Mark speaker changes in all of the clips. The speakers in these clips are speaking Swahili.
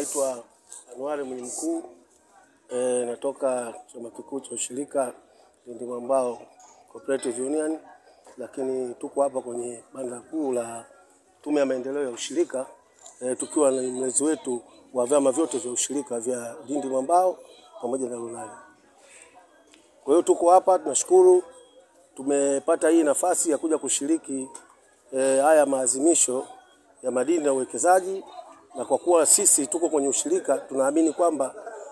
Speaker 1: naitwa Anuari Mwinyi Mkuu e, natoka chama kikuu cha ushirika Lindi Mwambao Cooperative Union, lakini tuko hapa kwenye banda kuu la Tume ya Maendeleo ya Ushirika e, tukiwa na mlezi wetu wa vyama vyote vya ushirika vya Lindi Mwambao pamoja na Lunali. Kwa hiyo tuko hapa, tunashukuru tumepata hii nafasi ya kuja kushiriki e, haya maazimisho ya madini na uwekezaji, na kwa kuwa sisi tuko kwenye ushirika, tunaamini kwamba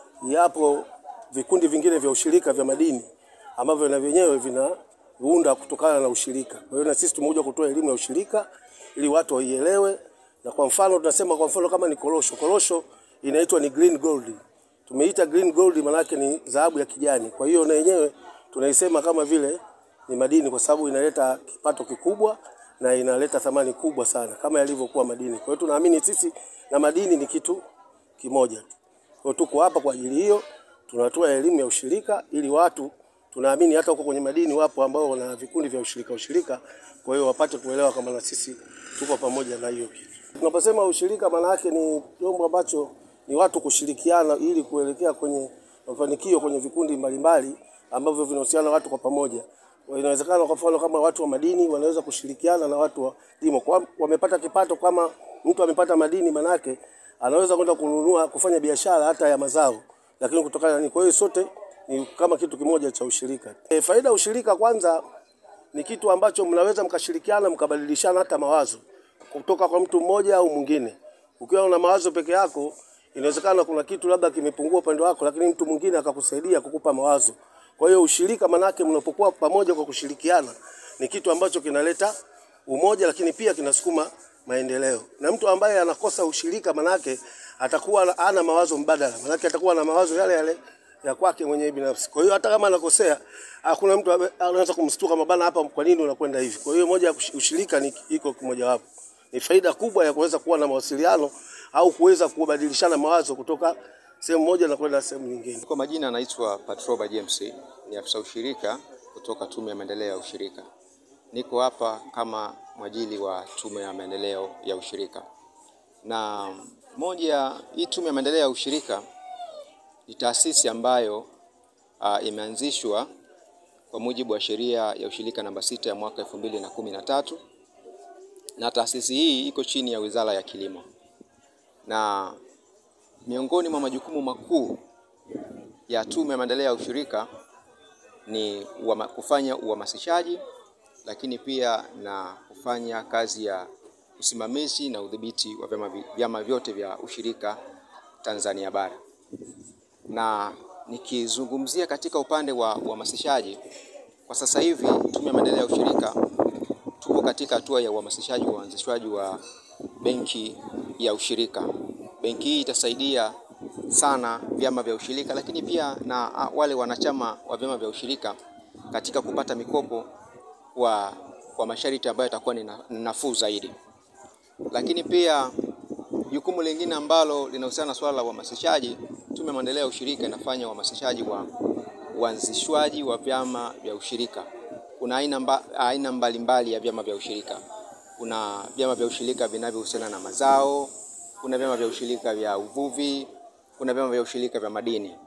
Speaker 1: yapo vikundi vingine vya ushirika vya madini ambavyo na vyenyewe vinaunda kutokana na ushirika. Kwa hiyo na sisi tumekuja kutoa elimu ya ushirika ili watu waielewe, na kwa mfano tunasema, kwa mfano kama ni korosho, korosho inaitwa ni green gold. Tumeita green gold maana yake ni dhahabu ya kijani. Kwa hiyo na yenyewe tunaisema kama vile ni madini kwa sababu inaleta kipato kikubwa na inaleta thamani kubwa sana kama yalivyokuwa madini. Kwa hiyo tunaamini sisi na madini ni kitu kimoja tu. Kwa hiyo tuko hapa kwa ajili hiyo, tunatoa elimu ya ushirika ili watu tunaamini hata huko kwenye madini wapo ambao wana vikundi vya ushirika ushirika, kwa hiyo wapate kuelewa kama na sisi tuko pamoja na hiyo kitu. Tunaposema ushirika, maana yake ni chombo ambacho ni watu kushirikiana ili kuelekea kwenye mafanikio kwenye vikundi mbalimbali ambavyo vinahusiana watu kwa pamoja. Inawezekana kwa mfano kama watu wa madini wanaweza kushirikiana na watu wa limo, kwa wamepata kipato. Kama mtu amepata madini, manake anaweza kwenda kununua kufanya biashara hata ya mazao, lakini kutokana na kwa hiyo sote ni kama kitu kimoja cha ushirika. E, faida ya ushirika kwanza ni kitu ambacho mnaweza mkashirikiana mkabadilishana hata mawazo kutoka kwa mtu mmoja au mwingine. Ukiwa una mawazo peke yako, inawezekana kuna kitu labda kimepungua upande wako, lakini mtu mwingine akakusaidia kukupa mawazo. Kwa hiyo ushirika, manake mnapokuwa pamoja kwa kushirikiana, ni kitu ambacho kinaleta umoja, lakini pia kinasukuma maendeleo. Na mtu ambaye anakosa ushirika, manake atakuwa ana mawazo mbadala, manake atakuwa na mawazo yale yale ya kwake mwenyewe binafsi. Kwa hiyo hata kama anakosea, hakuna mtu anaweza kumstuka mabana, hapa kwa nini unakwenda hivi? Kwa hiyo moja ya ushirika ni iko kimoja wapo, ni faida kubwa ya kuweza kuwa na mawasiliano au kuweza kubadilishana mawazo kutoka sehemu moja na kwenda sehemu nyingine.
Speaker 2: Kwa majina anaitwa Patroba James, ni afisa ushirika kutoka Tume ya Maendeleo ya Ushirika. Niko hapa kama mwajili wa Tume ya Maendeleo ya Ushirika, na moja hii Tume ya Maendeleo ya Ushirika ni taasisi ambayo uh, imeanzishwa kwa mujibu wa sheria ya ushirika namba sita ya mwaka elfu mbili na kumi na tatu na taasisi hii iko chini ya Wizara ya Kilimo na miongoni mwa majukumu makuu ya Tume ya Maendeleo ya Ushirika ni uama, kufanya uhamasishaji lakini pia na kufanya kazi ya usimamizi na udhibiti wa vyama, vyama vyote vya ushirika Tanzania bara. Na nikizungumzia katika upande wa uhamasishaji, kwa sasa hivi Tume ya Maendeleo ya Ushirika tuko katika hatua ya uhamasishaji wa uanzishwaji wa benki ya ushirika. Benki hii itasaidia sana vyama vya ushirika lakini pia na wale wanachama wa vyama vya ushirika katika kupata mikopo kwa, kwa masharti ambayo yatakuwa ni nafuu zaidi. Lakini pia jukumu lingine ambalo linahusiana na swala la uhamasishaji, Tume ya Maendeleo ya Ushirika inafanya uhamasishaji wa uanzishwaji wa vyama vya ushirika. Kuna aina, mba, aina mbalimbali ya vyama vya ushirika. Kuna vyama vya ushirika vinavyohusiana na mazao kuna vyama vya ushirika vya uvuvi, kuna vyama vya ushirika vya madini.